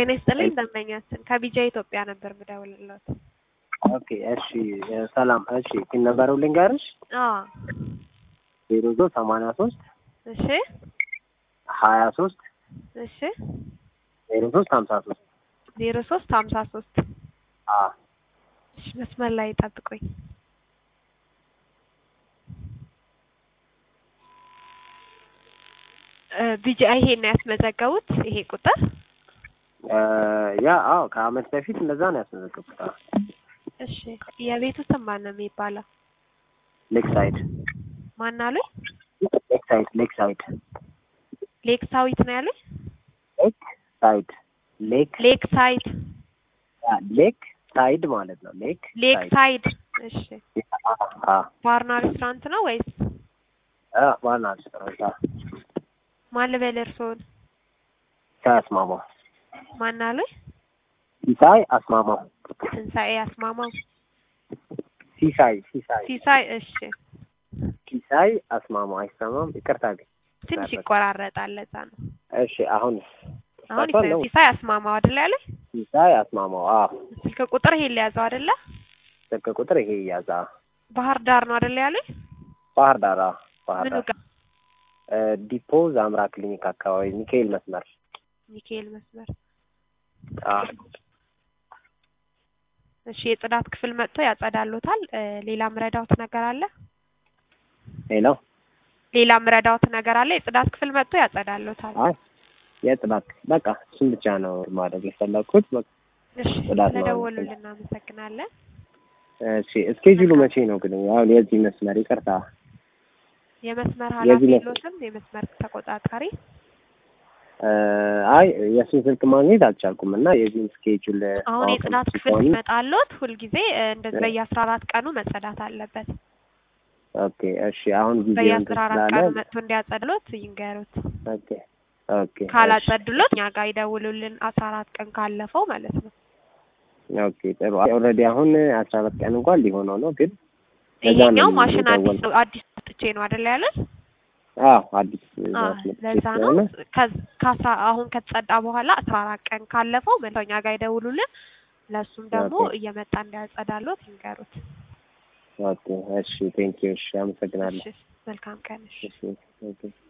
ጤና ይስጥልኝ ደንበኛችን ከቢጃ ኢትዮጵያ ነበር ምደውልለት። ኦኬ እሺ ሰላም እሺ ፒን ነበረው ልንገርሽ አዎ ዜሮ ዞ ሰማንያ ሶስት እሺ ሀያ ሶስት እሺ ዜሮ ሶስት ሀምሳ ሶስት ዜሮ ሶስት ሀምሳ ሶስት አ እሺ መስመር ላይ ጠብቁኝ። ቢጃ ይሄን ነው ያስመዘገቡት ይሄ ቁጥር ያ አዎ ከአመት በፊት እንደዛ ነው ያስመዘገብኩት። አዎ እሺ የቤቱ ስም ማን ነው የሚባለው? ሌክ ሳይድ ማን አሉኝ? ሌክ ሳይድ ሌክ ሳይድ ሌክ ሳዊት ነው ያሉኝ? ሌክ ሳይድ ሌክ ሌክ ሳይድ ያ ሌክ ሳይድ ማለት ነው። ሌክ ሌክ ሳይድ እሺ አ ባርና ሬስቶራንት ነው ወይስ አ ዋና ሬስቶራንት አ ማን ልበል እርስዎን? ሲሳይ አስማማው ማን አሉኝ? ሲሳይ አስማማው ትንሣኤ አስማማው ሲሳይ ሲሳይ ሲሳይ እሺ ሲሳይ አስማማው አይሰማም። ይቅርታ ግን ትንሽ ይቆራረጣል ለዛ ነው። እሺ አሁን አሁን ይሰማል ነው? ሲሳይ አስማማው አይደል ያሉኝ? ሲሳይ አስማማው አ ስልክ ቁጥር ይሄን ሊያዘው አይደለ? ስልክ ቁጥር ይሄ ያዛ ባህር ዳር ነው አይደል ያሉኝ? ባህር ዳር አ ባህር ምኑ ዳር ጋር እ ዲፖ ዛምራ ክሊኒክ አካባቢ ሚካኤል መስመር ሚካኤል መስመር አ እሺ የጽዳት ክፍል መጥቶ ያጸዳሉታል። እ ሌላ ምረዳውት ነገር አለ? ሄሎ ሌላ ምረዳውት ነገር አለ? የጽዳት ክፍል መጥቶ ያጸዳሉታል። አይ የጽዳት በቃ እሱን ብቻ ነው ማድረግ የፈለኩት። በቃ እሺ ጽዳት ነው ስለደወሉልን እናመሰግናለን። እሺ እስኬጁሉ መቼ ነው ግን? አሁን የዚህ መስመር ይቅርታ የመስመር የዚህ ኃላፊ መስመር- የሎትም? የመስመር ተቆጣጣሪ እ አይ የእሱን ስልክ ማግኘት አልቻልኩም እና የዚህን ስኬጁል አሁን ማወቅ የጽዳት ክፍል ሲሆን ሲመጣሎት ሁልጊዜ እ እንደዚህ በየአስራ አራት ቀኑ መጸዳት አለበት። ኦኬ እሺ አሁን ጊዜው በየአስራ እንትን አራት ስላለ ቀኑ መጥቶ እንዲያጸድሎት ይንገሩት። ኦኬ ኦኬ ካላጸዱሎት እኛ ጋር ይደውሉልን አስራ አራት ቀን ካለፈው ማለት ነው። ኦኬ ጥሩ ኦልሬዲ አሁን አስራ አራት ቀን እንኳን ሊሆነው ነው ግን ለዛ ነው ይሄኛው ማሽን አዲስ የደወልኩት። ነው አዲስ ጥቼ ነው አይደል ያሉት? አዎ አዲስ አዎ ማስመጣት ለዛ ነው ስለሆነ ከዝ- ከአስራ አሁን ከተጸዳ በኋላ አስራ አራት ቀን ካለፈው መልሰው እኛ ጋር ይደውሉልን። ለእሱም ደግሞ ኦኬ። እየመጣ እንዲያጸዳሎት ይንገሩት። ኦኬ እሺ ቴንኪው እሺ አመሰግናለሁ እሺ መልካም ቀን እሺ። እሺ ኦኬ